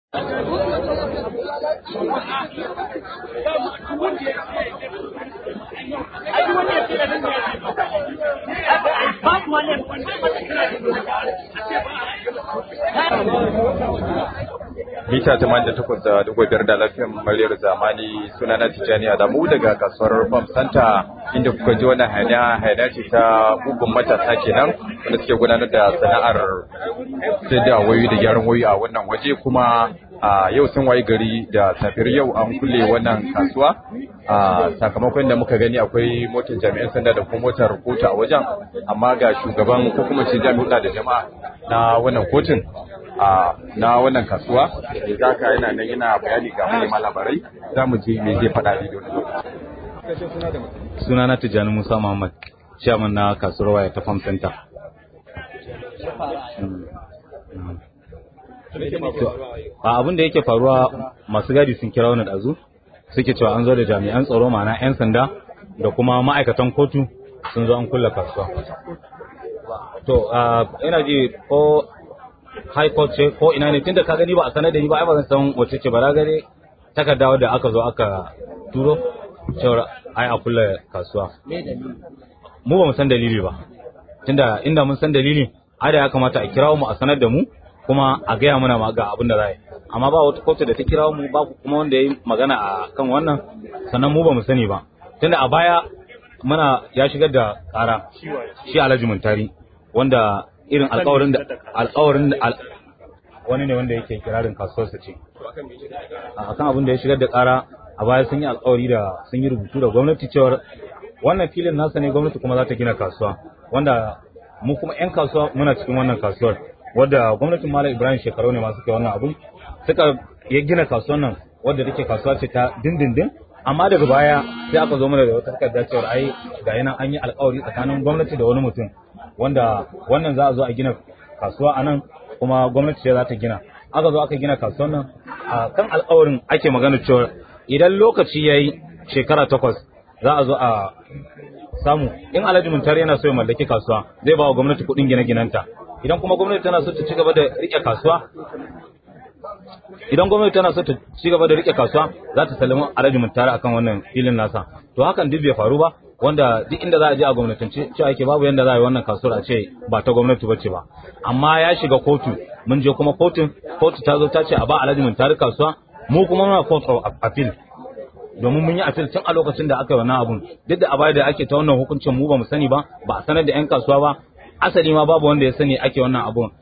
mita 88.5 da lafiyan muryar zamani suna na tijjani adamu daga kasuwar farm center inda kuka ji wannan hanya hanya ce ta bugun matasa kenan wanda suke gudanar da sana'ar sai da wayoyi da gyaran wayoyi a wannan waje kuma a yau sun wayi gari da safiyar yau an kulle wannan kasuwa a sakamakon da muka gani akwai motar jami'an sanda da kuma motar kotu a wajen amma ga shugaban ko kuma ce jami'u da jama'a na wannan kotun a na wannan kasuwa da za ka yana nan yana bayani ga manema labarai za mu ji me zai faɗa da wani suna na Tijjani Musa Muhammad chairman na kasuwar waya ta Farm Center a abin da yake faruwa masu gadi sun kira wani ɗazu suke cewa an zo da jami'an tsaro ma'ana 'yan sanda da kuma ma'aikatan kotu sun zo an kulle kasuwa to ina ji ko high court ce ko ina ne tunda ka gani ba a sanar da ni ba ai ba zan san wace ce ba na gani takarda da aka zo aka turo cewar ai a kulle kasuwa mu ba mu san dalili ba tunda inda mun san dalili ai da ya kamata a kirawo mu a sanar da mu kuma a gaya mana ma ga abin da za yi amma ba wata kotu da ta kirawo mu ba kuma wanda ya yi magana a kan wannan sannan mu ba mu sani ba tunda a baya muna ya shigar da kara shi alhaji muntari wanda irin alkawarin da alkawarin da wani ne wanda yake kirarin kasuwarsa ce akan abin da ya shigar da kara a baya sun yi alkawari da sun yi rubutu da gwamnati cewar wannan filin nasa ne gwamnati kuma za ta gina kasuwa wanda mu kuma 'yan kasuwa muna cikin wannan kasuwar wadda gwamnatin Malam Ibrahim shekaru ne masu kai wannan abu suka ya gina kasuwar nan wadda take kasuwa ce ta dindindin amma daga baya sai aka zo mana da wata takarda cewar ai ga yana an yi alkawari tsakanin gwamnati da wani mutum wanda wannan za a zo a gina kasuwa a nan kuma gwamnati ce za ta gina aka zo aka gina kasuwar nan a kan alkawarin ake magana cewa idan lokaci ya yi shekara takwas za a zo a samu in alhaji muntar yana so ya mallaki kasuwa zai ba wa gwamnati kuɗin gine-ginenta idan kuma gwamnati tana so ta ci gaba da rike kasuwa idan gwamnati tana so ta ci gaba da rike kasuwa za ta sallama alhaji muntar akan wannan filin nasa to hakan duk bai faru ba wanda duk inda za a je a gwamnatance cewa yake babu yanda za a yi wannan kasuwar a ce ba ta gwamnati bace ba amma ya shiga kotu mun je kuma kotun kotu ta zo ta ce a ba alhaji muntar kasuwa mu kuma muna court of appeal domin mun yi appeal tun a lokacin da aka yi wannan abun duk da a baya da ake ta wannan hukuncin mu ba mu sani ba ba a sanar da yan kasuwa ba asali ma babu wanda ya sani ake wannan abun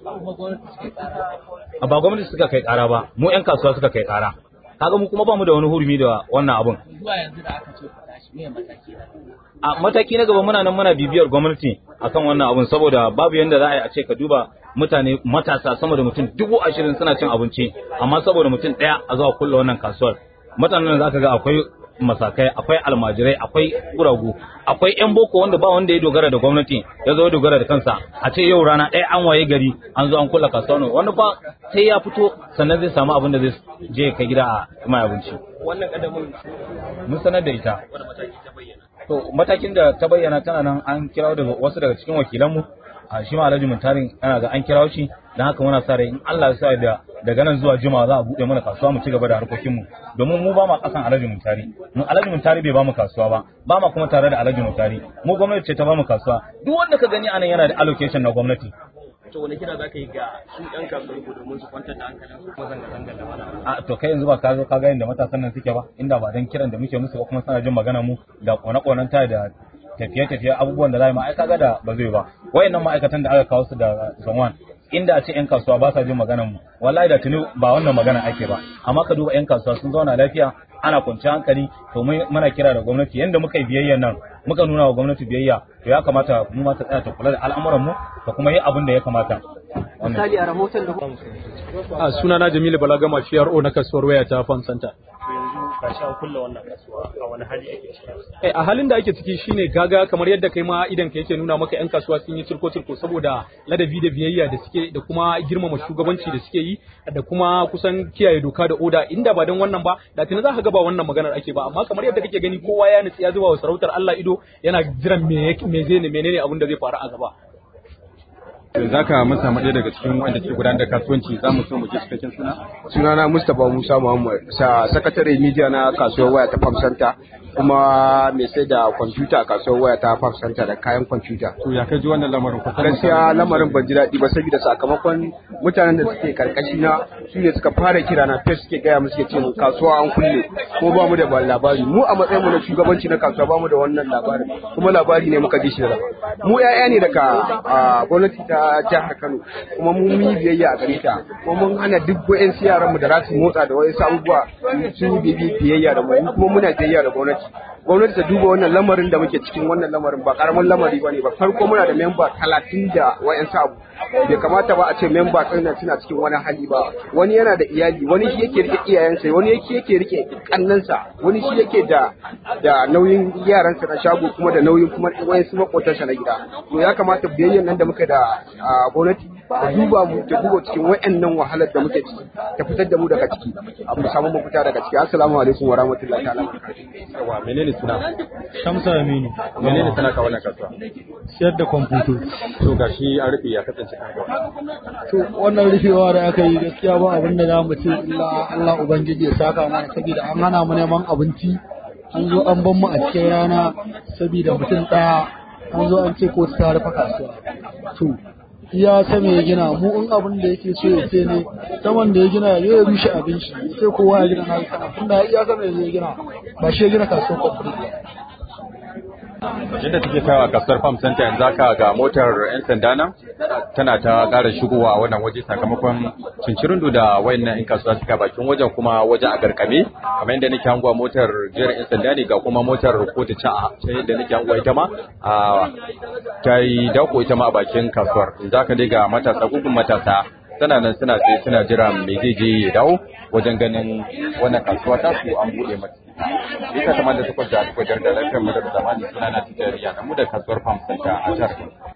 ba gwamnati suka kai kara ba mu yan kasuwa suka kai kara kaga mu kuma ba mu da wani hurumi da wannan abun zuwa yanzu da aka ce ku tashi me mataki a mataki na gaba muna nan muna bibiyar gwamnati akan wannan abun saboda babu yanda za a yi a ce ka duba mutane matasa sama da mutum dubu ashirin suna cin abinci amma saboda mutum ɗaya a zuwa kulle wannan kasuwar mutanen za ka ga akwai masakai akwai almajirai akwai guragu akwai yan boko wanda ba wanda ya dogara da gwamnati ya zo dogara da kansa a ce yau rana ɗaya an waye gari an zo an kula kasuwa wani fa sai ya fito sannan zai samu abin da zai je kai gida a mai abinci wannan kadamin mun sanar da ita wani mataki ta bayyana to matakin da ta bayyana tana nan an kirawo daga wasu daga cikin wakilanmu a shi ma Alhaji Muntarin ana ga an kirawo shi dan haka muna sa rai in Allah ya sa da daga nan zuwa juma'a za a bude mana kasuwa mu ci gaba da harkokin mu domin mu ba ma kasan Alhaji Muntari mu Alhaji Muntari bai ba mu kasuwa ba ba ma kuma tare da Alhaji Muntari mu gwamnati ce ta ba mu kasuwa duk wanda ka gani anan yana da allocation na gwamnati to wani kira zaka yi ga su ɗan kasuwar ku domin su kwantar da hankalin su kuma zanga-zangar da mana a to kai yanzu ba ka zo ka ga inda matasan nan suke ba inda ba dan kiran da muke musu ba kuma suna jin magana mu da kone-konen ta da tafiye-tafiye abubuwan da za mu ai kaga da ba zai ba wayannan ma'aikatan da aka kawo su da Zamwan inda a ce yan kasuwa ba sa jin maganar mu wallahi da tuni ba wannan magana ake ba amma ka duba yan kasuwa sun zauna lafiya ana kwanciyar hankali to muna kira da gwamnati yanda muka yi biyayya nan muka nuna wa gwamnati biyayya to ya kamata mu ma ta tsaya ta kula da al'amuran mu ta kuma yi abin da ya kamata misali a rahoton da a sunana Jamilu Balagama PRO na kasuwar waya ta Farm Center yanzu ka sha kulla wannan kasuwa a wani hali ake ciki Eh, a halin da ake ciki shine gaga kamar yadda kai ma idan ka yake nuna maka yan kasuwa sun yi turko turko saboda ladabi da biyayya da suke da kuma girmama shugabanci da suke yi da kuma kusan kiyaye doka da oda inda ba don wannan ba da tuni za ka ga ba wannan maganar ake ba amma kamar yadda kake gani kowa ya nutsi ya zuba wa sarautar Allah ido yana jiran me yake- me zai ne menene abin da zai faru a gaba za ka mun samu ɗaya daga cikin wanda ke gudanar da kasuwanci za mu so mu ji cikakken suna sunana Mustapha Musa Muhammad sa sakatare media na kasuwar waya ta Farm Center kuma mai sai da kwamfuta a kasuwar waya ta Farm Center da kayan kwamfuta. to ya kai ji wannan lamarin ko Gaskiya lamarin ban ji daɗi ba saboda sakamakon mutanen da suke karkashi na su ne suka fara kira na fes suke gaya mu suke ce mun kasuwa an kulle ko ba mu da ba labari mu a matsayin mu na shugabanci na kasuwa ba mu da wannan labarin kuma labari ne muka ji shi da mu 'ya'ya ne daga a, gwamnati ta jihar Kano kuma mun yi biyayya a gare ta kuma mun hana duk wa'en yaran mu da za su motsa da wasu abubuwa su bibi biyayya da mu mu kuma muna biyayya da gwamnati gwamnati ta duba wannan lamarin da muke cikin wannan lamarin ba karamin lamari bane ba farko muna da memba talatin da wayansu abu bai kamata ba a ce memba ɗin nan suna cikin wani hali ba wani yana da iyali wani shi yake rike iyayensa wani yake yake rike kannansa wani shi yake da da nauyin yaransa na shago kuma da nauyin kuma wayansu makotansa na gida to ya kamata biyayyan nan da muka da a, gwamnati ta duba mu ta duba cikin wayannan wahalar da muke ciki ta fitar da mu daga ciki a mu samu mafita daga ciki assalamu alaikum wa rahmatullahi ta'ala wa barakatuh yawa menene suna Shamsa Aminu. menene suna ka wannan kasuwa Siyar da kwamfuto. to gashi an rufe ya kasance kan gaba To wannan rufewa da aka yi gaskiya ba abin da za mu ce illa Allah Ubangiji ya saka mana saboda an hana mu neman abinci an zo an ban mu a cikin rana saboda mutum ɗaya an zo an ce ko ta rufe kasuwa. To ya sama ya gina mu in abin da yake so ya ce ne saman da ya gina ya ya rushe abin shi ya ce kowa ya gina na yi sama tunda iya sama ya gina ba shi ya gina kasuwar kwamfuto ba. yadda take kawo a kasuwar farm center yanzu haka ga motar 'yan sanda nan tana ta ƙara shigowa a wannan waje sakamakon cincirin da wayannan 'yan kasuwa suka bakin wajen kuma wajen a garkame kamar yadda nake hangowa motar jiyar 'yan sanda ne ga kuma motar kotu ta a ta yadda nake hangowa ita ma a ta yi dako ita ma a bakin kasuwar yanzu haka dai ga matasa gugun matasa tana nan suna tsaye suna jira me zai je ya dawo wajen ganin wannan kasuwa ta su an buɗe mata bisa kamar da takwas da takwas da lafiyar mu da zamani suna na tijariya na mu da kasuwar farm center a jihar Kano.